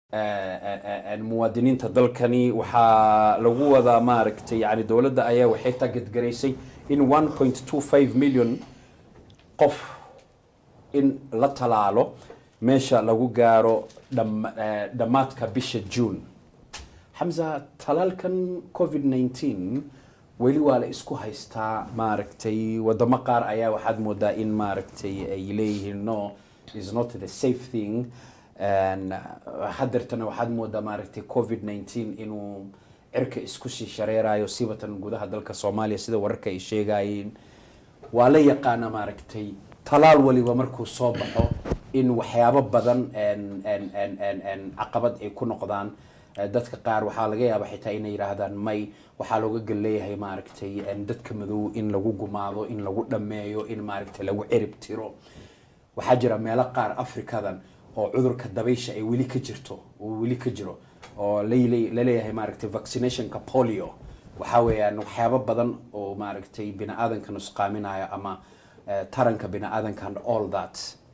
muwaadiniinta dalkani waxaa lagu wadaa maaragtay yani dowladda ayaa waxay targetgaraysay in 1.25 million qof in la talaalo meesha lagu gaaro dham- eh, dhammaadka bisha june xamza talaalkan covid 19 weli waa la isku haystaa maaragtay wadamo qaar ayaa waxaad moodaa in maaragtay ay leeyihiin no is not the safe thing And, uh, hadeertana waxaad moodaa maaragtay covid 19 inuu cirka isku sii shareerayo sibatan gudaha dalka soomaaliya sida wararka ay sheegayeen waa la yaqaana maaragtay talaal waliba markuu soo baxo in waxyaabo badan en- en- en- en- en caqabad ay ku noqdaan Eh, dadka qaar waxaa laga yaaba xitaa inay yidhaahdaan may waxaa looga gal leeyahay maaragtay en dadka madow in lagu gumaado in lagu dhameeyo in maaragtay lagu cirib tiro waxaa jira meelo qaar afrikadan oo cudurka dabaysha ay weli ka jirto oo weli ka jiro oo lale- laleeyahay maaragtay vaccinationka polio waxaa weeyaan waxyaabo badan oo maaragtay bini aadanka nusqaaminaya ama eh, taranka bini aadanka and all that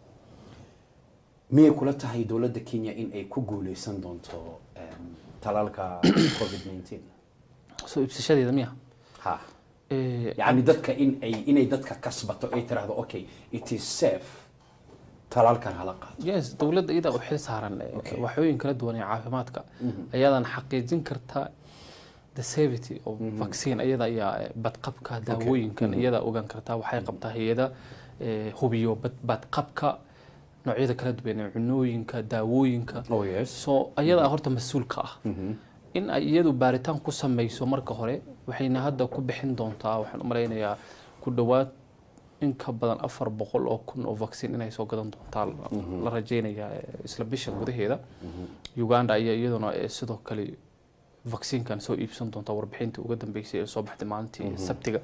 miyay kula tahay dowladda kenya in ay ku guuleysan doonto em, talaalka covid 19 soo iibsashadeeda miya ha Eh, yani dadka in ay inay dadka kasbato ay tiraahdo okay it is safe talaalkan hala qaado yes dowladda iyada u xil saaran eh, Okay. waxyooyin kala duwan ee caafimaadka ayadan xaqiijin karta the safety of vaccine iyada ayaa eh, badqabka daawooyinkan iyada ogaan kartaa waxay qabtaa hay-ada eh, hubiyo bad- badqabka noocyada kala duwan ee cunooyinka daawooyinka oh yes so ayadaa horta mas-uulka ah in ay iyadu baaritaan ku sameyso marka hore waxayna hadda ku bixin doontaa waxaan u malaynayaa ku dhowaad in ka badan afar boqol oo kun oo vaccine inay soo gadan doontaa la rajeynayaa eh, isla bisha gudaheeda uganda ayaa iyaduna eh, sidoo kale vaccinekan soo iibsan doonta warbixintii uga dambeysay ee soo baxday maalintii sabtiga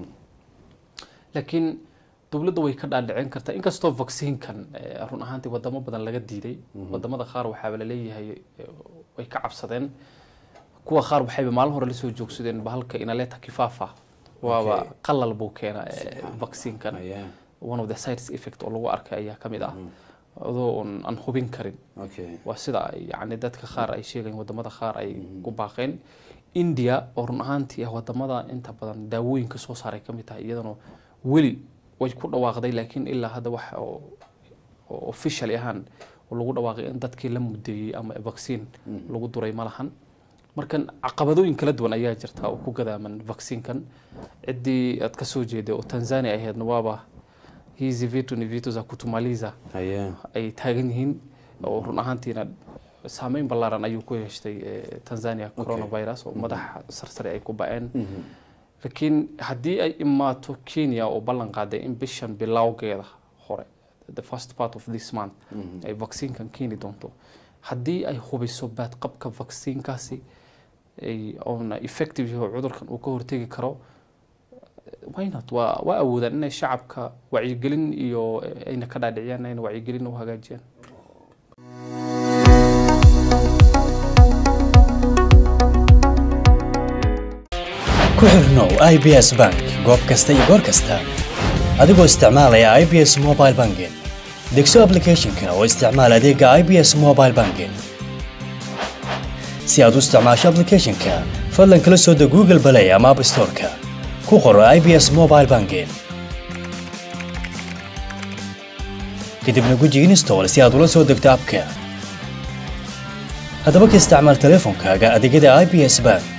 laakiin dowladda way ka dhaadhicin kartaa inkastoo vaccinekan eh, run ahaantii wadamo badan laga diiday wadamada qaar waxaaba laleeyahay eh, way ka cabsadeen kuwa qaar waxayba maalin hore lasoo joogsadeen bahalka inaleta kifafa waaba Okay. qalal buu keena eh, vaccinekan yeah. one of the sides effect oo lagu arkay ayaa ka mid ah adoo on- aan hubin karin okay waa sida ay yani dadka qaar ay sheegayeen wadamada qaar ay ku baaqeen india oo run ahaantii ah wadamada inta badan daawooyinka soo saaray ka mid tahay iyadana weli way ku dhawaaqday laakiin ilaa hadda wax oo oo officially ahaan oo lagu dhawaaqay in dadkii la mudeeyey ama vaccine lagu duray ma lahan markan caqabadooyin kala duwan ayaa jirta oo ku gadaaman vaccinekan ciddii aad ka soo jeeday oo tanzania ahaydna waaba hizi vitu ni vitu za kutumaliza yeah. ay taagan yihiin oo run ahaantiina saameyn ballaaran ayuu ku yeeshtay eh, tanzania coronavirus oo madaxa sarsare ay ku ba-een laakiin haddii ay imaato kenya oo ballan qaaday in bishan bilowgeeda hore the first part of this month ay vaccinekan keeni doonto haddii ay hubiso baadqabka vaccinekaasi ay oona effective yahay oo cudurkan uu ka hortegi karo why not waa waa awoodaan inay shacabka wacyigelin iyo eh, ayna ka dhaadhiciyaan ayna wacyigelin u hagaajiyaan ku xirnow ibs bank goob kasta iyo goor kasta adigoo isticmaalaya ibs mobile banking degso applicationka oo isticmaal adeega ibs mobile banking si aad u isticmaasho applicationka fadlan kala soo deg google play ama app storeka ku qoro ibs mobile banking kadibna guji install si aad ula soo degto abka haddaba ka isticmaal teleefonkaaga adeegyada ibs bank